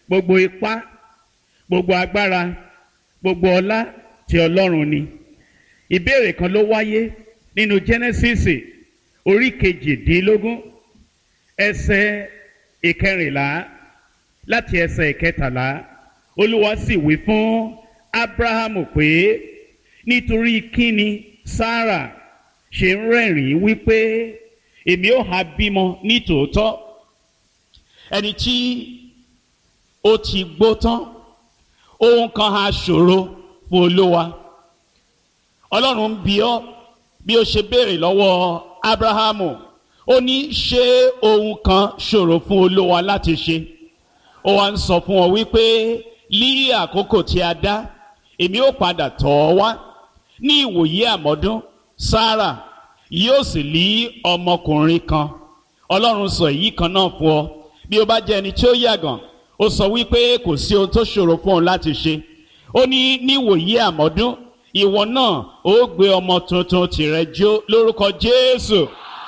gbogbo ipá gbogbo agbára gbogbo ọlá ti ọlọ́run ni ìbéèrè kan ló wáyé nínú Genesis orí kejìdínlógún ẹsẹ̀ ìkẹrìnlá láti ẹsẹ̀ ìkẹtàlá olúwa sì wí fún Ábúráhámù pé nítorí kíni Sárà ṣe ń rẹ́rìn-ín wípé èmi ó ha bímọ ní tòótọ́ ẹni tí ó ti gbó tán ohun kan ha ṣòro fún olúwa ọlọ́run ń bi ọ́ bí ó ṣe béèrè lọ́wọ́ abrahamu ó ní ṣé ohun kan ṣòro fún olúwa láti ṣe ó wá ń sọ fún ọ wípé lí àkókò tí a dá èmi ó padà tọ̀ ọ́ wá ní ìwòyí àmọ́dún sára yóò sì lí ọmọkùnrin kan ọlọ́run sọ èyí kan náà fún ọ bí ó bá jẹ́ ẹni tí ó yàgàn ó sọ wípé kò sí ohun tó ṣòro fún ọ láti ṣe ó ní níwòyí àmọ́dún ìwọ náà ó gbé ọmọ tuntun tìrẹ jó lórúkọ jésù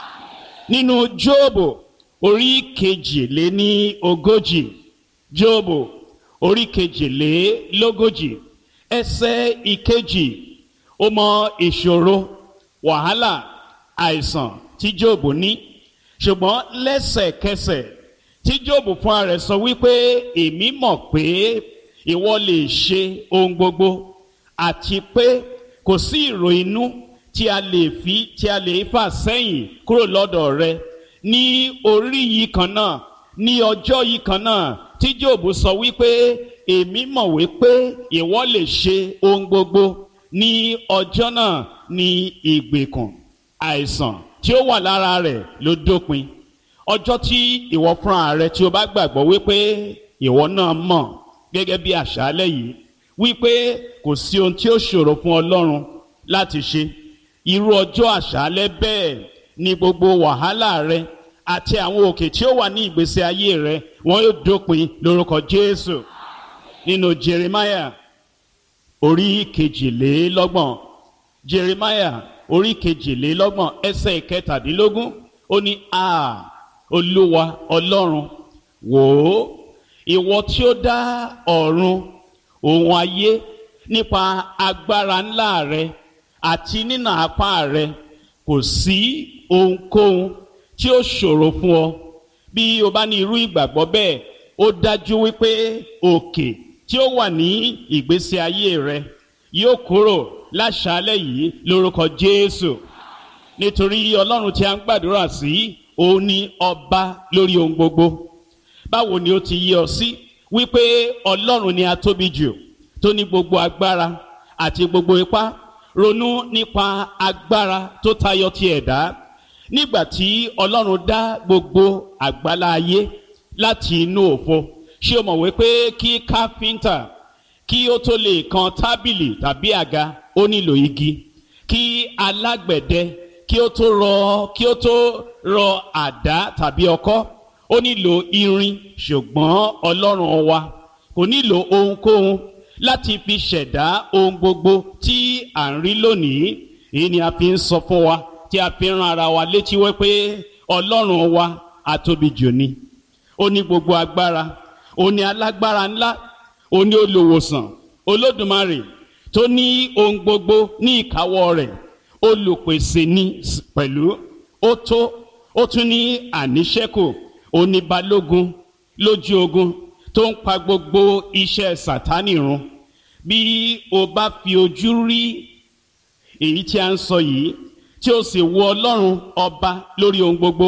nínú jóòbù orí kejìléní ogójì jóòbù orí kejìlélógójì ẹsẹ̀ ìkejì ó mọ ìṣòro wàhálà àìsàn tí jóòbù ní ṣùgbọ́n lẹ́sẹ̀kẹsẹ̀ tí jóòbù fúnra rẹ̀ sọ wípé èmi mọ̀ pé ìwọ lè ṣe ohun gbogbo àti pé kò sí ìrò inú tí a lè fi tí a lè fà sẹ́yìn kúrò lọ́dọ̀ rẹ ní orí yìí kan náà ní ọjọ́ yìí kan náà tí jóòbù sọ wípé èmi mọ̀ wípé ìwọ lè ṣe ohun gbogbo ní ọjọ́ náà ní ìgbèkùn àìsàn tí ó wà lára rẹ̀ ló dópin ọjọ́ tí ìwọ fúnra rẹ tí o bá gbàgbọ́ wípé ìwọ náà mọ̀ gẹ́gẹ́ bí àṣálẹ́ yìí wípé kò sí ohun tí ó ṣòro fún ọlọ́run láti ṣe irú ọjọ́ àṣálẹ́ bẹ́ẹ̀ ni gbogbo wàhálà rẹ àti àwọn òkè tí ó wà ní ìgbésí ayé rẹ wọn yóò dópin lórúkọ jésù nínú jeremiah orí kejìlélọ́gbọ̀n jeremiah orí kejìlélọ́gbọ̀n ẹsẹ̀ ìkẹtàdínlógún ó ní a olúwa ọlọ́run wò ó ìwọ tí ó dá ọ̀run òun ayé nípa agbára ńlá rẹ àti nínà apá rẹ kò sí ohunkóhun tí ó ṣòro fún ọ bí o bá ní irú ìgbàgbọ́ bẹ́ẹ̀ ó dájú wípé òkè tí ó wà ní ìgbésí ayé rẹ yóò kúrò láṣálẹ́ yìí lórúkọ Jésù nítorí Ọlọ́run tí a ń gbàdúrà sí òun ni ọba lórí ohun gbogbo báwo ni ó ti yí ọ sí wípé Ọlọ́run ni a tóbi jù tó ní gbogbo agbára àti gbogbo ipá ronú nípa agbára tó tayọ ti ẹ̀dá nígbà tí Ọlọ́run dá gbogbo àgbálá ayé láti inú òfo ṣé o mọ̀ wípé kí káfíńtà kí ó tó lè kan tábìlì tàbí àga ó nílò igi kí alágbẹ̀dẹ kí ó tó rọ kí ó tó rọ àdá tàbí ọkọ́ ó nílò irin ṣùgbọ́n Ọlọ́run wa kò nílò ohunkóhun láti fi ṣẹ̀dá ohun gbogbo tí à ń rí lónìí èyí ni a fi ń sọ fún wa tí a fi ń ran ara wa létí wípé Ọlọ́run wa àtóbi jù ni ó ní gbogbo agbára ó ní alágbára ńlá ó ní olùwòsàn olódùmarè tó ní ohun gbogbo ní ìkáwọ́ rẹ̀ olùpèsè ní pẹ̀lú ó tó ó tún ní àníṣẹ́kù ó ní balógun lójú ogun tó ń pa gbogbo iṣẹ́ sàtánì run bí o bá fi ojú rí èyí tí a ń sọ yìí tí o sì wo ọlọ́run ọba lórí ohun gbogbo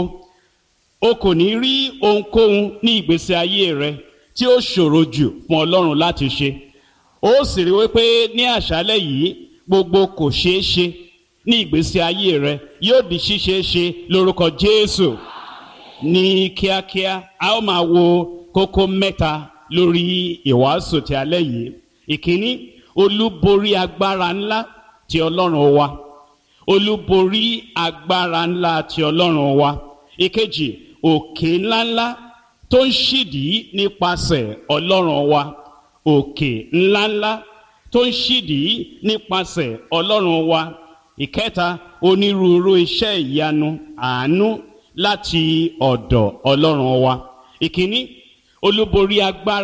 o kò ní rí ohunkóhun ní ìgbésí ayé rẹ tí ó ṣòro jù fún ọlọ́run láti ṣe ó sì rí wípé ní àṣálẹ́ yìí gbogbo kò ṣeé ṣe ní ìgbésí ayé rẹ yóò di ṣíṣeé ṣe lórúkọ Jésù ní kíákíá a ó máa wo kókó mẹ́ta lórí ìwàásù ti alẹ́ yìí ìkíní olúborí agbára ńlá ti ọlọ́run wa olúborí agbára ńlá ti ọlọ́run wa ìkejì òkè ńláńlá tó ń ṣídìí nípasẹ̀ ọlọ́run wa òkè ńláńlá tó ń ṣídìí nípasẹ̀ ọlọ́run wa ìkẹta onírúurú iṣẹ́ ìyanu àánú láti ọ̀dọ̀ ọlọ́run wa ìkíní olúborí agbára.